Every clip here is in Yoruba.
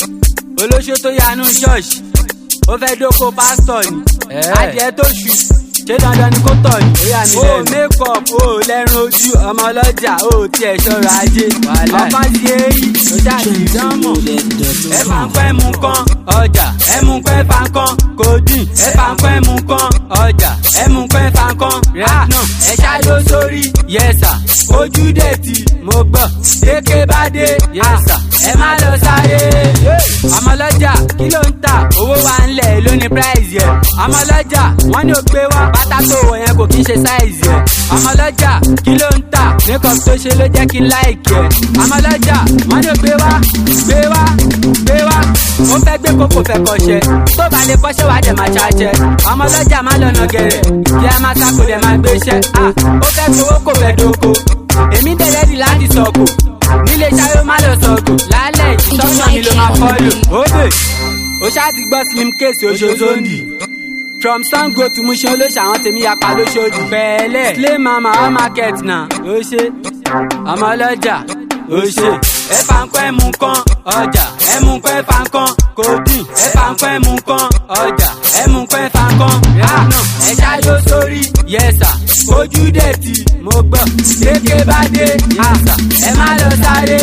olóṣó tó yanú ṣọ́ọ̀ṣì ó fẹ́ dóko pásítọ̀ ni adìẹ tó ṣù ṣé dandan ni kó tọ̀ ni. ó makeup ó lẹ́run ojú ọmọ ọlọ́jà ó tiẹ̀ ṣọ́ra ajé ọkàn ti èyí ó ṣàtì ìdánmọ̀ ẹ fà ń pẹ́ mu kan ọjà ẹ mú pẹ́ fà kan kò dín ẹ fà ń pẹ́ mu kan ọjà ẹ mú pẹ́ fà kan rà náà ẹ ṣáájú sórí yẹsà ojú dẹ̀ tí mo gbọ́ kéèké bá dé yẹsà ẹ má lọ sáré ọmọlọ́jà kí ló ń tà owó wa ń lẹ̀ lóní price yẹ ọmọlọ́jà wọ́n ní o gbé wá pátá tó wọ̀ yẹn kò kí ń ṣe size yẹ ọmọlọ́jà kí ló ń tà makeup tó ṣe ló jẹ́ kí n like yẹ ọmọlọ́jà wọ́n ní o gbé wá gbé wá gbé wá ó fẹ́ gbé kókò fẹ́ kọ́ṣẹ́ tó bá lè kọ́ṣẹ́ wàá dẹ̀ máa ṣáṣẹ́ ọmọlọ́jà má lọ́nà gẹ̀rẹ̀ kí a máa sáko dẹ̀ máa gbéṣẹ́ ó fẹ́ gbowó kò fẹ́ dóko èmi dẹ̀ rẹ́dì láti sọ̀kò nílé ṣayó má lọ sọ̀kò lálẹ́ ìtọ́nà mi ló máa fọ́lò ó bè ó ṣáà ti gbọ́ slim case oṣooṣondi from sango to mushin olóṣà àwọn tèmi yapa lóṣooṣù pẹ̀lẹ́ slay mama all market na ó ṣe ọmọ ọlọ́jà ó ṣe ẹ fà ń pẹ́ mu kan ọjà ẹ mú pẹ́ fà ń kan kò dín ẹ fà ń pẹ́ mu kan ọjà ẹ mú pẹ́ fà ń kan ránà ẹ ṣáájú sórí yẹsà ojú dẹ̀ tí mo gbọ́ kéèké bá dé yẹsà ẹ má lọ sáré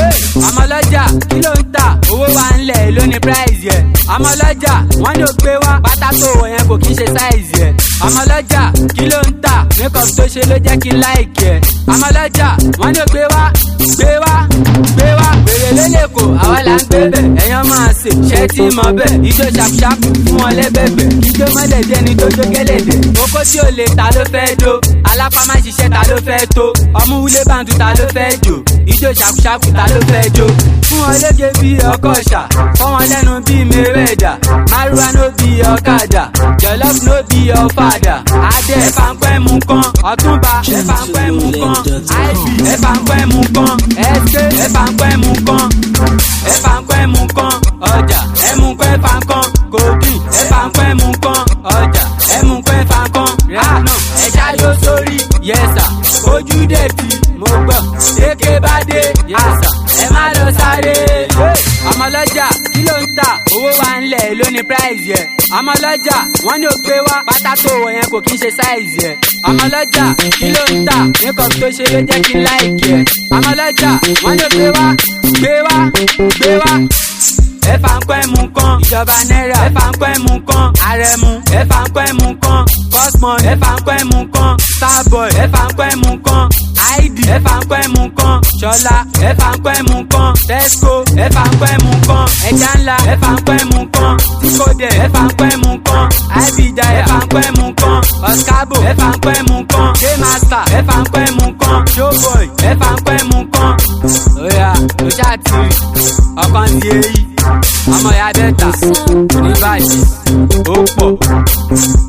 ọmọlọ́jà kí ló ń tà owó wa ń lẹ̀ lóní price yẹ ọmọlọ́jà wọ́n ní o gbé wá pátá tó wọ̀ yẹn kò kí ń ṣe size yẹ ọmọlọ́jà kí ló ń tà makeup tó ṣe ló jẹ́ kí n like yẹ ọmọlọ́jà wọ́n ní o gbé wá gbé wá gbé wá wèrè lélẹ́kọ̀ọ́ àwa là ń gbé bẹ̀ ẹ̀yàn máa ṣe ṣẹ́ tí mọ bẹ́ẹ̀ ijó ṣàpṣàpù fún wọn lẹ́bẹ̀bẹ̀ ijó mọ́lẹ̀ jẹ́ ni tó jó gẹ́lẹ́dẹ̀ oko tí ò lè ta ló fẹ́ dó alápá má ṣiṣẹ́ ta ló fẹ́ tó ọmú wúlé bàǹtù ta ló fẹ́ jò ijó ṣàpṣàpù ta ló fẹ́ jó fún wọn lége bí ọkọ̀ ṣà fọ́ wọn lẹ́nu bí mẹ́rẹ̀dà márùwá ló bí ọ̀kadà jọlọ́f ló bí ọ̀fadà adé ẹ̀fà ń pẹ́ mu kan ọ̀túnba ẹ̀fà ń pẹ́ mu kan ib ẹ̀fà ń pẹ́ mu kan ẹ̀ṣẹ̀ ẹ̀fà ń pẹ́ mu kan ẹ̀fà ń pẹ́ mu kan ọjà ẹ̀mú pẹ́ fà kan kòdì ẹ̀fà ń pẹ́ mu kan ọjà ẹ̀mú pẹ́ fà kan ránà ẹ̀ṣá yóò sórí yẹsà ojú dẹ̀ tí mo gbọ́ kéèké bá dé yẹsà ẹ má lọ sáré ọmọlọ́jà kí ló ń tà owó wa ń lẹ̀ lóní price yẹ ọmọlọ́jà wọ́n ní o gbé wá pátá tó wọ̀ yẹn kò kí ń ṣe size yẹ ọmọlọ́jà kí ló ń tà makeup tó ṣe ló jẹ́ kí n like yẹ ọmọlọ́jà wọ́n ní o gbé wá gbé wá gbé wá ẹ fà ń pẹ́ mu kan ìjọba náírà ẹ fà ń pẹ́ mu kan àrẹ̀mú ẹ fà ń pẹ́ mu kan cosmon ẹ fà ń pẹ́ mu kan starboy ẹ fà ń pẹ́ mu kan id ẹ fà ń pẹ́ mu kan ṣọlá ẹ fà ń pẹ́ mu kan tesco ẹ fà ń pẹ́ mu kan ẹja ńlá ẹ fà ń pẹ́ mu kan tikode ẹ fà ń pẹ́ mu kan ibija ẹ fà ń pẹ́ mu kan oscabo ẹ fà ń pẹ́ mu kan jmaster ẹ fà ń pẹ́ mu kan showboy ẹ fà ń pẹ́ mu kan oya o ṣáà ti rí ọkàn ti èyí ọmọ ìyá bẹ́ẹ̀ ta ní báyìí ó pọ̀.